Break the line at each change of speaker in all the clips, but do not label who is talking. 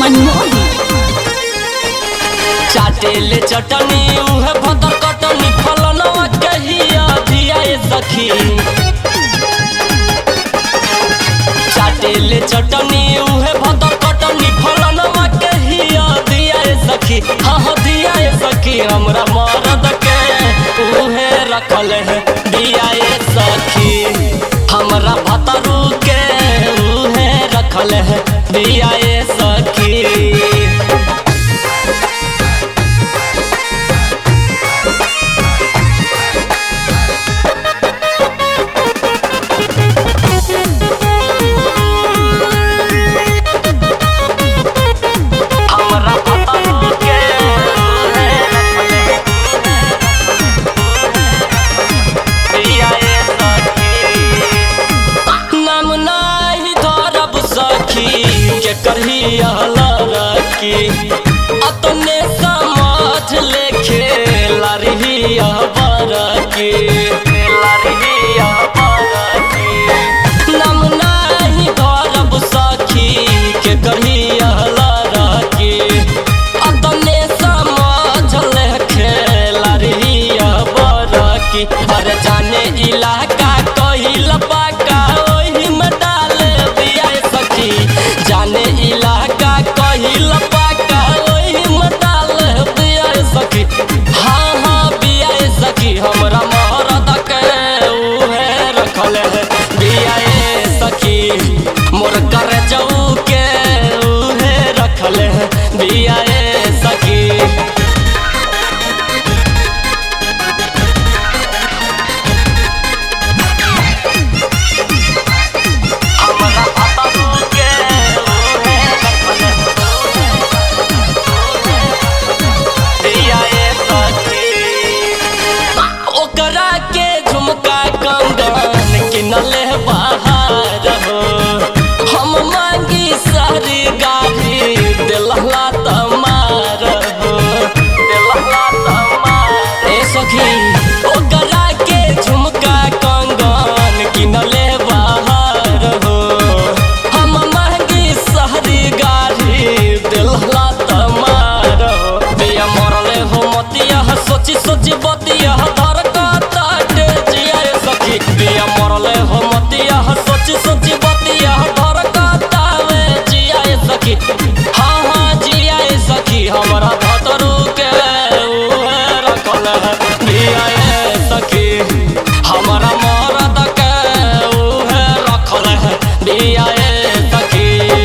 मनमोही
चाटेले चटनी उहे भदर कटनी फलनवा कहिया दिया ए सखी चाटेले चटनी उहे भदर कटनी फलनवा कहिया दिया ए सखी हाँ हाँ दिया ए सखी हमरा मरद के उहे रखल है दिया ए सखी हमरा भतरू के उहे रखल है दिया ए सखी हमरा भतरू के दिया ए सखी नाम नाही धरब सखी के करही रखी अपने समझ ले खेला रही बरकी नाम नाही धरब सखी के करही रखी अपने समझ ले खेला रही बरकी अरे जाने इलाका कहिल पाका ओही में डाल दिया ए सखी जाने इलाका कहिल पाका ओही में डाल दिया ए सखी हाँ हाँ बिया ए सखी हमरा मरद के उहे रखल है बिया ए सखी मोर कर जाऊ के उहे रखल है बिया ए सखी हमरा भतरू के उहे दिया ए सखी ओकरा के झुमका कंगन किनले बाहर हो हम मांगी सारी गाड़ी दिलहला तमार हो दिलहला तमार ए सखी ओकरा के झुमका कंगन किनले बाहर हो हम मांगी सारी गाड़ी दिलहला तमार हो बिया मरले हो मतिया सोची सोची बतिया धर काटे जिया ए सखी बिया मरले हो मतिया सोची सोची बतिया धर काटावे जिया ए सखी हाँ हाँ जिया ए सखी हमरा भतरू के उहे रखल है बिया ए सखी हमरा मरद के उहे रखल है बिया ए सखी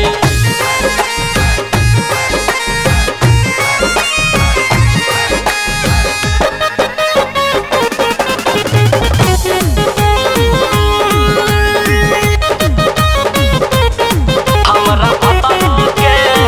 हमरा भतरू के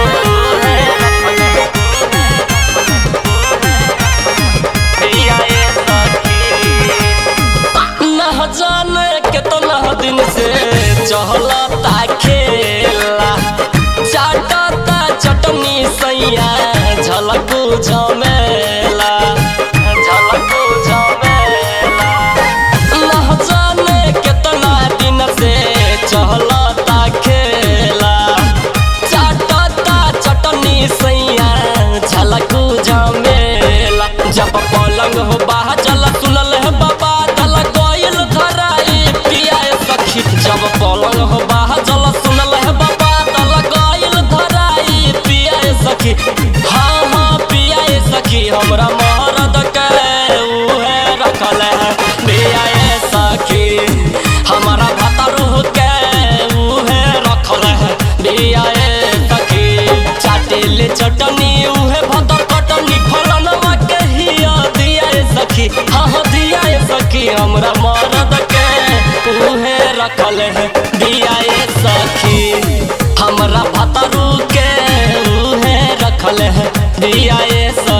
दिया ए सखी न जाने कितना दिन से चहलता खेला चाटता चटनी सैया झलकू झमेला झलकू झमेला न जाने कितना दिन से चहलता खेला चाटता चटनी सैया झलकू झमेला जब पलंग हो बाह चल सुनल है बाबा दल गइल धराई पिया ए सखी जब पलंग हो बाह चल सुनल है बाबा दल गइल धराई पिया ए सखी हाँ हाँ पिया ए सखी हमरा मरद के उहे रखल है पिया ए सखी हमरा भतरू के उहे रखल है पिया ए सखी चाटेले चटनी उहे भदर कटनी फलनवा के हिया दिया ए सखी हाँ हाँ दिया ए सखी हमरा मरद के उहे रखल है दिया ए सखी हमरा भतरू के उहे रखल है दिया ए सखी